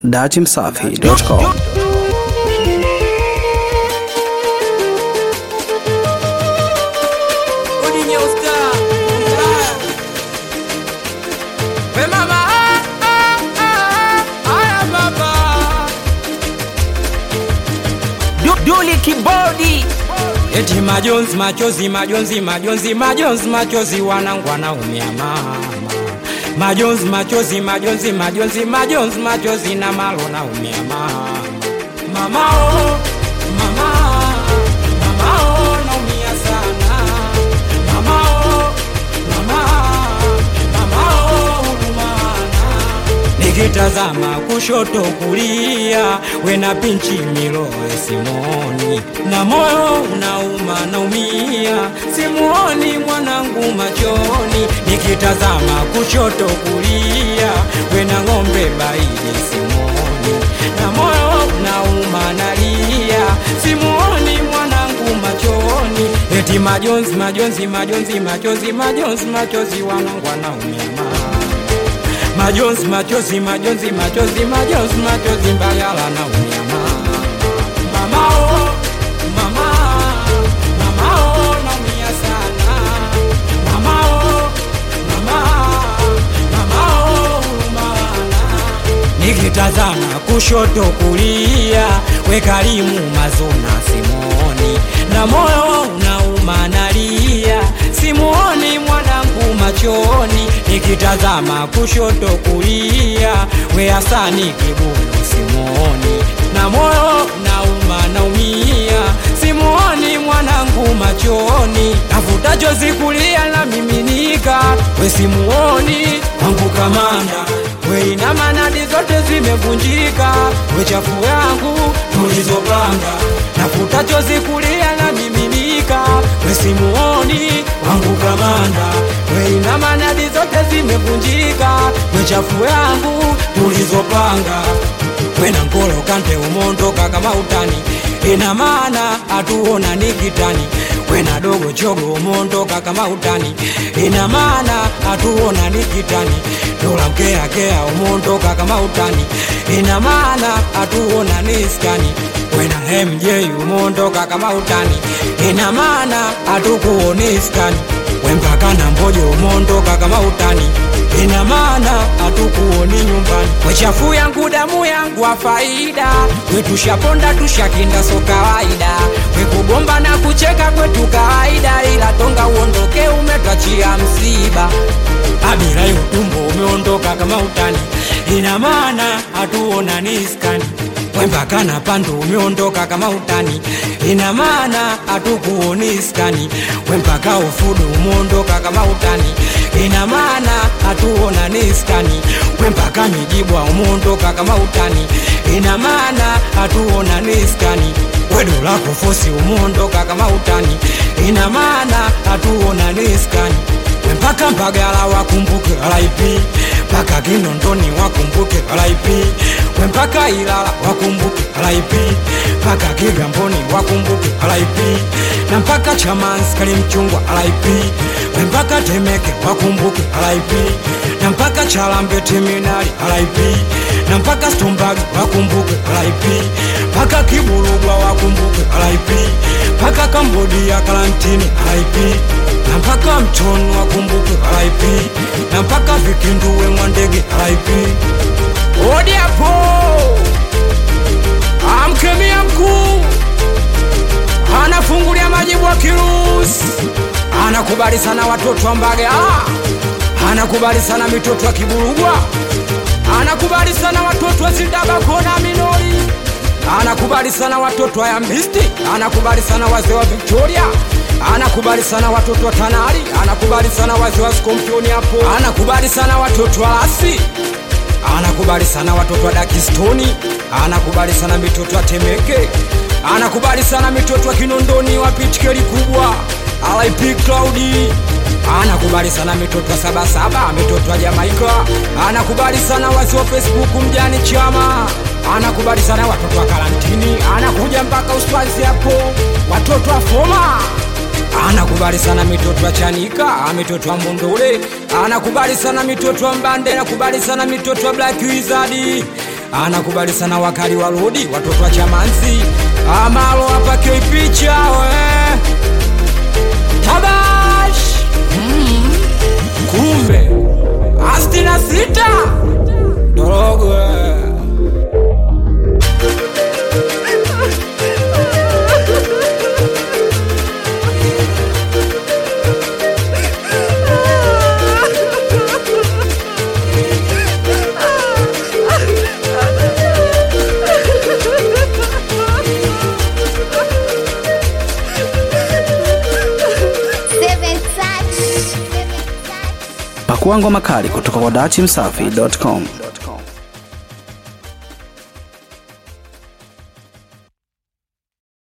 datimsafi.com Duli kibodi Eti majonzi machozi majonzi majonzi majonzi machozi wanangu wanaumia mama majonzi machozi majonzi majonzi majonzi machozi na malo naumia mama mama oh, mama mama oh, naumia sana mama oh, mama mama oh, hurumana nikitazama kushoto kulia wena pinchi miloe simoni na moyo unauma naumia simuoni mwanangu machoni nikitazama kushoto kulia wena ng'ombe baidi simoni na moyo unauma nalia simuoni mwanangu machoni eti majonzi majonzi majonzi machozi majonzi machozi wanangu wanaumia mama majonzi machozi majonzi machozi majonzi machozi mbagala na unyama mama oh, mama mama oh, naumia sana mama oh, mama mama oh, hurumana nikitazama kushoto kulia wekalimu mazuna simoni na moyo unauma nalia simuoni mwanangu machoni nikitazama kushoto kulia weasani kibuno simuoni na moyo unauma naumia simuoni mwanangu machoni nafuta chozi kulia na miminika we simuoni wangu kamanda weina manadi zote zimevunjika wechafu yangu tulizopanga nafuta chozi kulia na miminika wesimuoni wangu kamanda weina manadi zote zimevunjika wechafu yangu tulizopanga wena nkolo kante umondoka kama utani ina maana hatuona ni kitani wena dogo chogo umondoka kama utani ina maana hatuona ni kitani dola mkeakea umondoka kama utani ina maana hatuona ni skani wena mj umondoka kama utani ina maana hatukuoni skani wempaka na mbojo umondoka kama utani ina maana hatukuoni nyumbani wechafu yangu damu yangu wa faida wetushaponda tushakinda so kawaida wekugomba na kucheka kwetu kawaida ila tonga uondoke umetwachia msiba abira utumbo umeondoka kama utani ina maana hatuona ni skani wembaka na pando umeondoka kama utani ina maana hatukuoni skani wempaka ufudu umeondoka kama utani ina maana hatuona ni skani wempaka mijibwa umeondoka kama utani ina maana hatuona ni skani wedu lako fosi umeondoka kama utani ina maana hatuona ni skani mpaka mpagala wakumbuke alaipi mpaka kinondoni wakumbuke alaipi mpaka ilala wakumbuke alaipi mpaka kigamboni wakumbuke alaipi na mpaka chamansi kali mchungwa alaipi mpaka temeke wakumbuke alaipi na mpaka chalambe teminali alaipi na mpaka stombagi wakumbuke alaipi mpaka kiburugwa wakumbuke alaipi mpaka kambodia kalantini alaipi na mpaka mtoni wakumbuke RIP na mpaka vikinduwe mwandege RIP. odi hapo amkemia mkuu anafungulia majibu wa kirusi anakubali sana watoto wa mbage ah! anakubali sana mitoto ya kiburugwa anakubali sana watoto wa zindabakona minori anakubali sana watoto wa yambisti anakubali sana wazee wa victoria anakubali sana watoto wa tanari anakubali sana wazee wa skompioni hapo anakubali sana watoto wa lasi anakubali sana watoto wa dakistoni anakubali sana mitoto wa temeke anakubali sana mitoto wa kinondoni wa pichkeli kubwa lip claudi anakubali sana mitoto wa sabasaba mitoto wa jamaika anakubali sana wasi wa facebook mjani chama anakubali sana watoto wa karantini anakuja mpaka uswazi hapo watoto wa foma anakubali sana mitoto ya Chanika, mitoto ya Mondole, anakubali sana mitoto ya Mbande, anakubali sana mitoto ya Black Wizard, anakubali sana wakali warudi watoto wa chamanzi amalo hapa kipicha we tabash mm. kumbe astina sita dorogo Seven touch. Seven touch. Pakua ngoma kali kutoka kwa dachimsafi.com.